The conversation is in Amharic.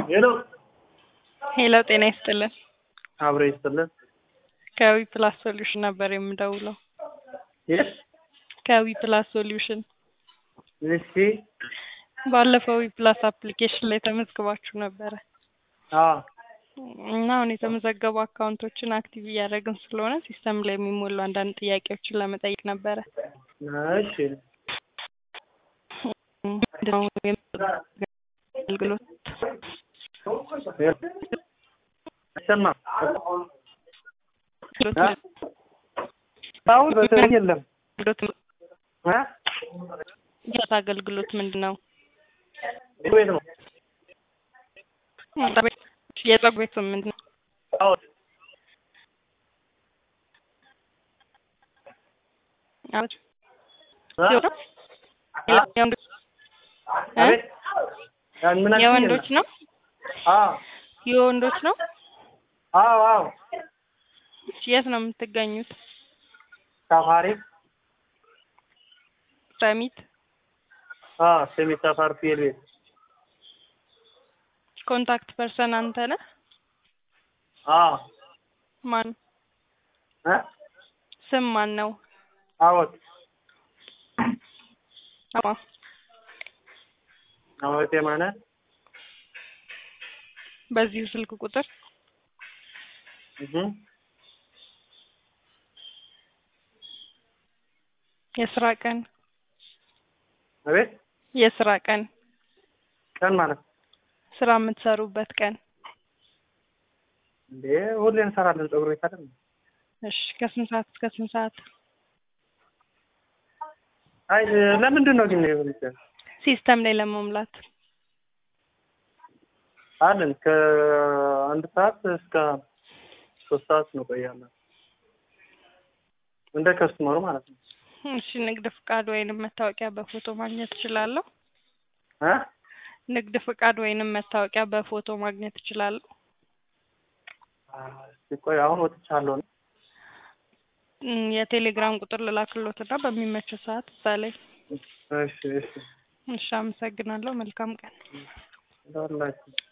ሄሎ ሄሎ ጤና ይስጥልን። አብረ ይስጥልን። ከዊ ፕላስ ሶሉሽን ነበር የምደውለው። የት? ከዊ ፕላስ ሶሉሽን እሺ። ባለፈው ዊ ፕላስ አፕሊኬሽን ላይ ተመዝግባችሁ ነበረ አዎ እና አሁን የተመዘገቡ አካውንቶችን አክቲቭ እያደረግን ስለሆነ ሲስተም ላይ የሚሞሉ አንዳንድ ጥያቄዎችን ለመጠየቅ ነበረ። እሺ። ምንድነው አገልግሎት አይሰማም። አሁን በተለይ የለም እ የት አገልግሎት ምንድን ነው? ቤት ነው። የጸጉር ቤት ምንድን ነው? አዎ አቤት እ? የወንዶች እ? አቤት ያን ምን አልሽኝ? የወንዶች ነው? አዎ የወንዶች ነው? አዎ አዎ እሺ፣ የት ነው የምትገኙት? ሳፋሪ ሰሚት አዎ ሰሚ ሳፋሪ ፊል ቤት ኮንታክት ፐርሰን አንተ ነህ? አዎ ማን እ ስም ማን ነው? አዎት አማ አዎት የማነ በዚሁ ስልክ ቁጥር እህ የስራ ቀን አቤት የስራ ቀን ቀን ማለት ስራ የምትሰሩበት ቀን እንዴ ሁሌ እንሰራለን። ፀጉር ቤት አይደል? እሺ ከስንት ሰዓት እስከ ስንት ሰዓት? አይ ለምንድን ነው ግን ይሁንት ሲስተም ላይ ለመሙላት አለን ከአንድ ሰዓት እስከ ሶስት ሰዓት እንቆያለን። እንደ ከስተመሩ ማለት ነው። እሺ ንግድ ፍቃድ ወይንም መታወቂያ በፎቶ ማግኘት እችላለሁ? እ ንግድ ፍቃድ ወይንም መታወቂያ በፎቶ ማግኘት እችላለሁ? እስኪ ቆይ አሁን ወጥቻለሁ። እም፣ የቴሌግራም ቁጥር ልላክሎትና በሚመቸው ሰዓት እዛ ላይ እሺ እሺ እሺ፣ አመሰግናለሁ። መልካም ቀን። እንደውላችሁ